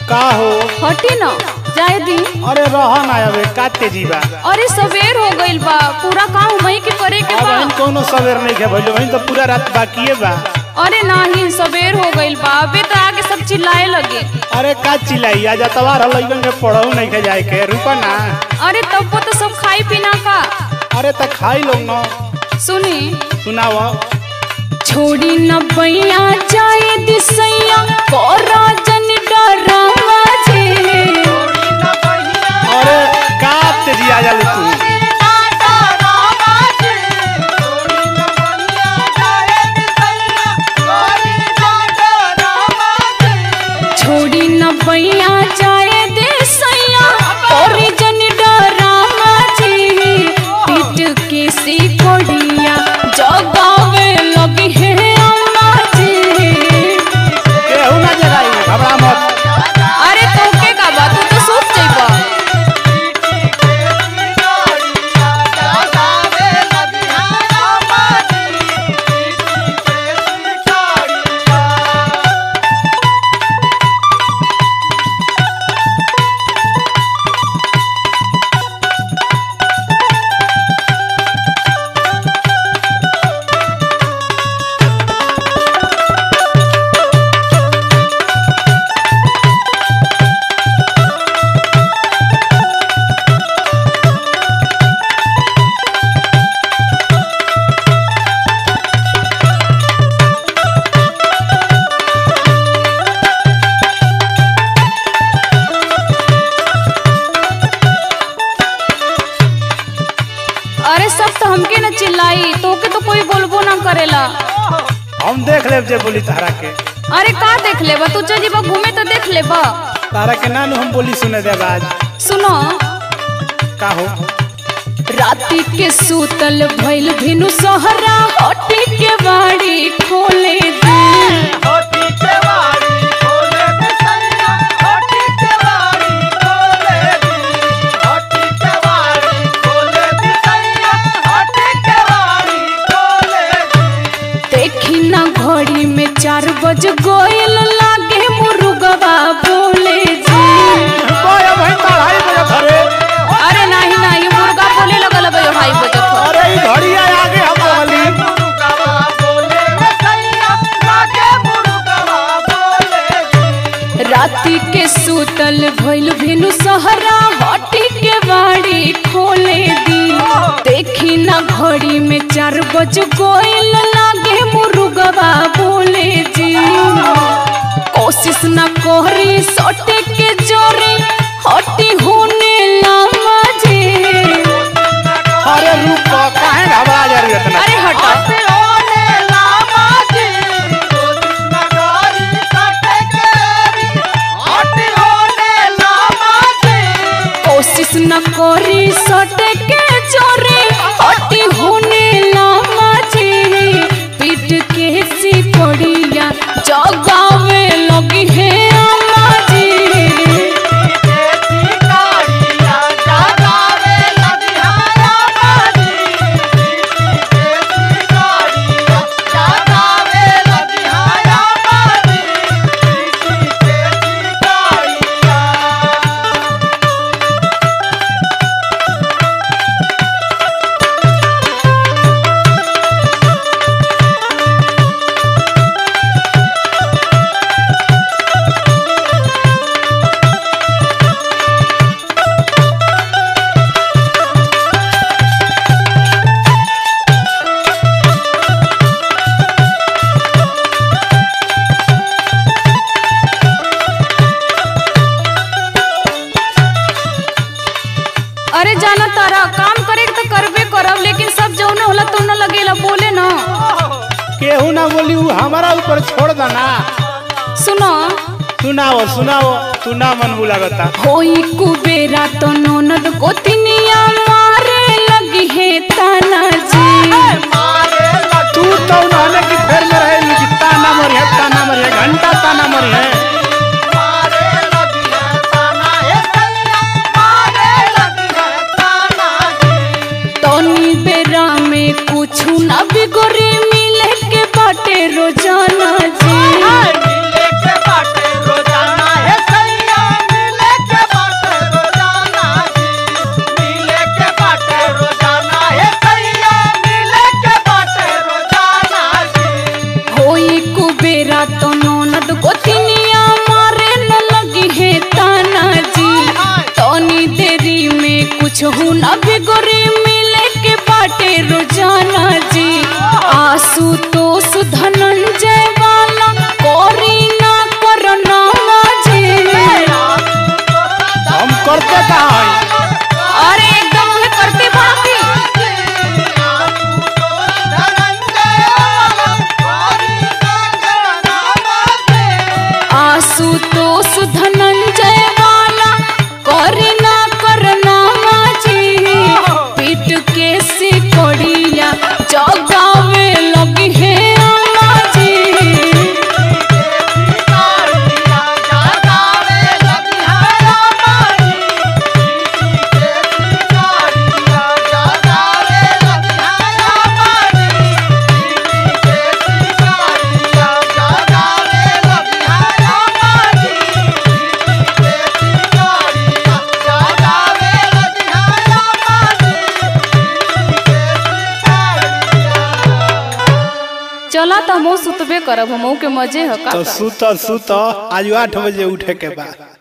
का हो हटी न जाए दी अरे रह ना अबे का तेजी बा अरे सवेर हो गइल बा पूरा काम वही के करे के अब बा हम कोनो सवेर नहीं के भइल वही तो पूरा रात बाकिए बा अरे नाही सवेर हो गइल बा अबे तो आगे सब चिल्लाए लगे अरे का चिल्लाई आज तवार हल लइकन के पढ़ऊ नहीं के जाए के रुका ना अरे तब तो सब खाई पीना का अरे त खाई लोग न सुनी सुनाव छोड़ी न बैया जाए दिसैया कोरा जन डरावा जे अरे का तेजी आ जाले तू छोड़ी न बैया जाए दिसैया कोरी जन डरावा जे पीट के सी कोड़िया जगावे लगी है अम्मा जी केहू ना जगाई घबरा मत अरे तोके का बात तू तो सोच जाइबा अरे सब तो हमके न चिल्लाई तोके तो कोई बोलबो ना करेला हम देख लेब जे बोली तारा के अरे का देख लेबा तू चल जीबा घूमे तो देख लेबा तारा के नानू हम बोली सुने दे आज सुनो का हो राती के सूतल भइल भिनु सहरा हटी के बाड़ी खोले दे देखी ना घड़ी में चार बज गोयल लागे मुर्गवा बोले जी ओए भाई पढ़ाई बजे धरे अरे नाही नाही मुर्गा बोले लगल बे भाई बजत हो। अरे ई घड़ी आ आगे हम बोली राती के सूतल भइल भिनु सहरा हटी के बाड़ी खोले दी देखी ना घड़ी में चार बज गोयल लागे मुर्गवा बोले जी कोशिश ना कोहरी सटे के जोरे हटी होने लामा जे अरे रुक काहे घबरा जा रही है इतना अरे हटो कोशिश न करी सटे के जोरे हटी होने लामा जी पीट के सी पड़िया जगावे लगी है अम्मा जी अरे जाना तारा काम करे के तो करबे करब लेकिन सब जौन होला तो न लगेला बोले ना केहू ना बोली ऊ हमारा ऊपर छोड़ देना सुनो सुनाओ सुनाओ तू ना मन बुलागता होई कुबेरा तो ननद गोतिनिया मारे लगी है ताना जी तू तो उन्होंने की फेर में रहे कि ताना मरी है ताना मरी है घंटा ताना मरी है तनी बेरा में कुछ ना बिगड़ी मिले के बाटे रोजाना जी मिले के बाटे रोजाना है सैया संतोष धनंजय वाला करे ना करना माजी पीट के सिकोड़िया जगावे लगी है अम्मा जी चला त हमहू सुतबे करब हमहू के मजे ह का तो सुत सुत आज आठ बजे उठे के बाद